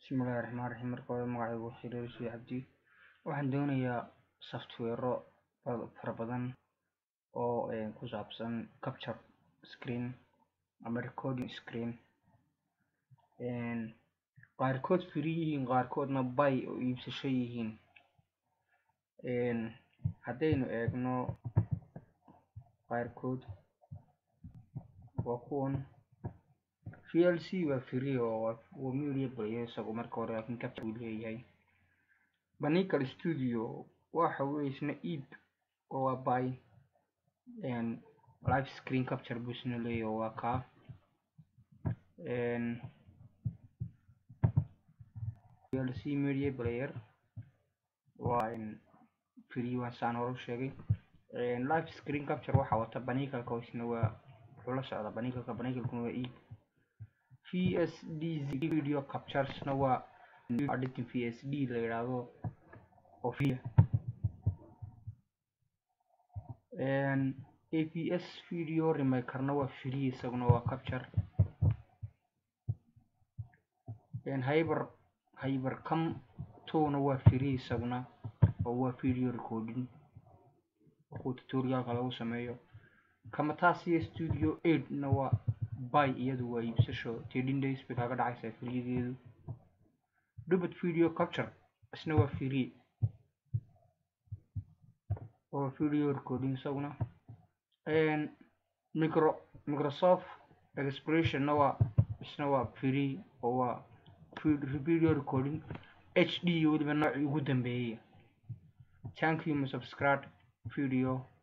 Bismillahi Raxmaani Raxiim marka hore magacaygu waa Xiriir Sii Cabdi waxaan doonayaa software fara badan oo ku saabsan capture screen ama recording screen qaarkood free yihiin qaarkoodna buy oo iibsasho yihiin haddaynu eegno qaarkood waa kuwan VLC waa free oo waa media player isagu marka hore laakiin capture uu leeyahay Banical Studio waxa weeye isna iib oo waa buy live screen capture buu isna leeyahay oo waa kaa VLC media player waa free waa saan hore u sheegay live screen capture waxa wata Banicalka oo isna waa wuxuu la socdaa Banicalka Banicalkuna waa iib VSDZ video capturesna waa editing VSD la yiraahdo oo free APS video remakerna waa free isaguna waa capture Hyper Hypercam 2 na waa free isaguna oo waa video recording oo tutorialka lagu sameeyo Camtasia Studio 8 na waa buy iyadu waa iibsasho 13 days bay kaga dhacaysaa freegeedu Dubit video capture isna waa free oo video recording isaguna micro Microsoft Expression na waa isna waa free oo waa video recording HD weliba noocii ugu dambeeyay thank you my subscribe video